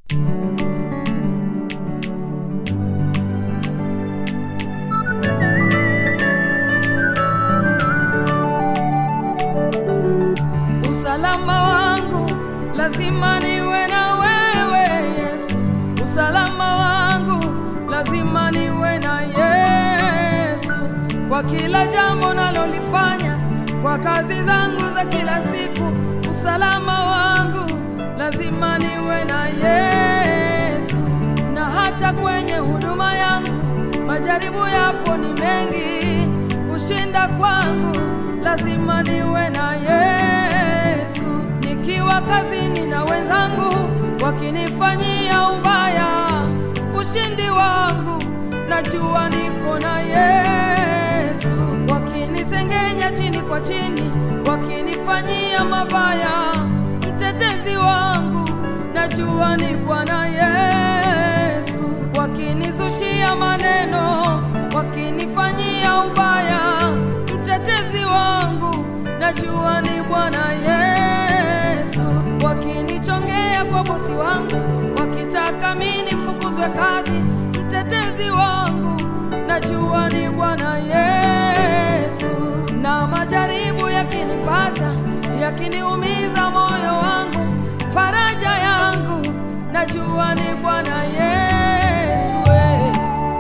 Usalama wangu lazima niwe na wewe Yesu, usalama wangu lazima niwe na Yesu kwa kila jambo nalolifanya, kwa kazi zangu za kila siku. Usalama wangu lazima niwe na Yesu, na hata kwenye huduma yangu majaribu yapo ni mengi, kushinda kwangu lazima niwe na Yesu. Nikiwa kazini na wenzangu wakinifanyia ubaya, ushindi wangu najua niko na Yesu. Wakinisengenya chini kwa chini, wakinifanyia mabaya, mtetezi wangu najua ni Bwana Yesu. Wakinizushia maneno, wakinifanyia ubaya, mtetezi wangu najua ni Bwana Yesu. Wakinichongea kwa bosi wangu, wakitaka mimi nifukuzwe kazi, mtetezi wangu najua ni Bwana Yesu. Na majaribu yakinipata, yakiniumiza moyo wangu, faraja yangu najua ni Bwana Yesu. eh.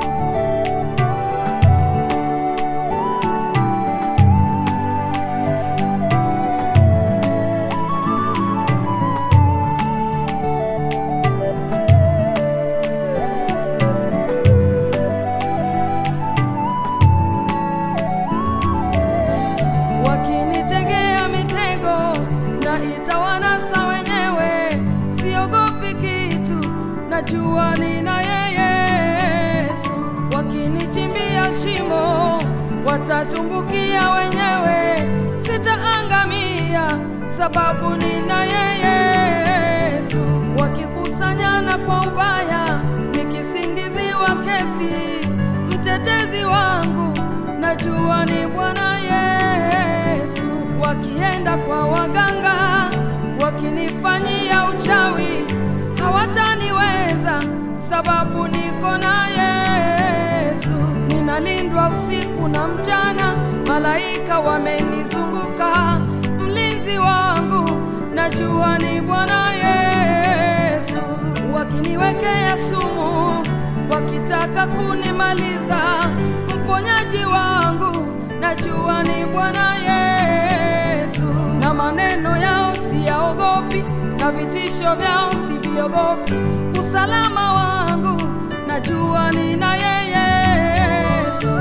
wakinitegea mitego na itawanasa wenyewe, siogopi kitu, najua nina yeye Yesu. Wakinichimbia shimo, watatumbukia wenyewe, sitaangamia sababu nina yeye Yesu. Wakikusanyana kwa ubaya, nikisingiziwa kesi, mtetezi wangu najua ni Bwana Yesu. Wakienda kwa waganga, wakinifanyia uchawi, hawataniweza sababu niko na Yesu. Ninalindwa usiku na mchana, malaika wamenizunguka, mlinzi wangu najua ni Bwana Yesu. Wakiniwekea sumu, wakitaka kunimaliza, mponyaji wangu najua ni Bwana Yesu. Na maneno yao siyaogopi, na vitisho vyao siviogopi. Usalama wangu najua nina yeye Yesu.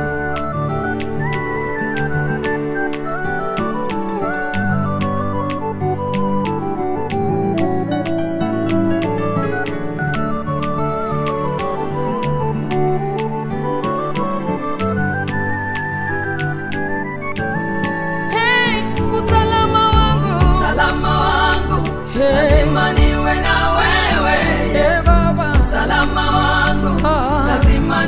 Hey, usalama wangu, Usalama wangu Hey. lazima niwe na wewe Hey, Yesu. Baba. Usalama wangu Ah. lazima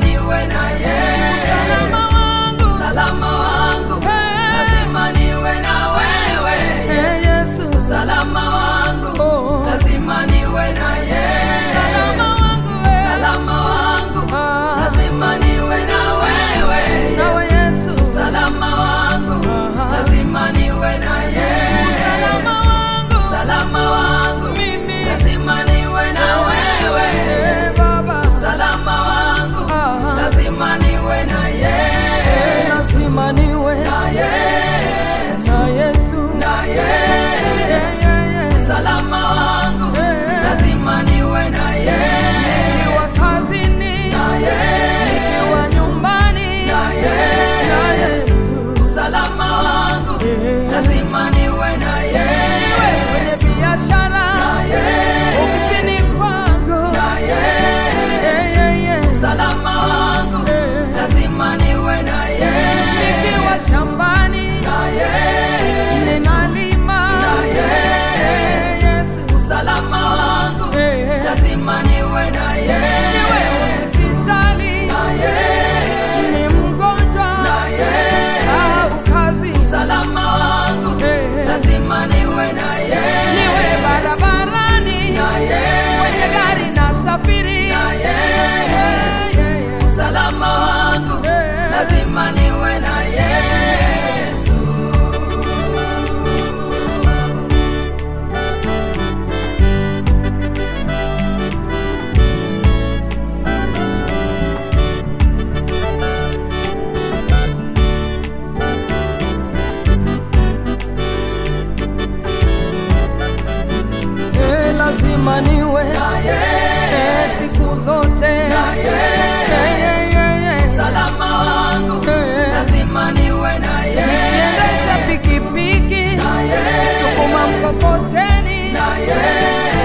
niwe eh, siku zote Eh, eh, eh, eh. Usalama wangu Eh. lazima niwe na nikiendesha Yesu. pikipiki Na Yesu. sukuma mkokoteni Na Yesu.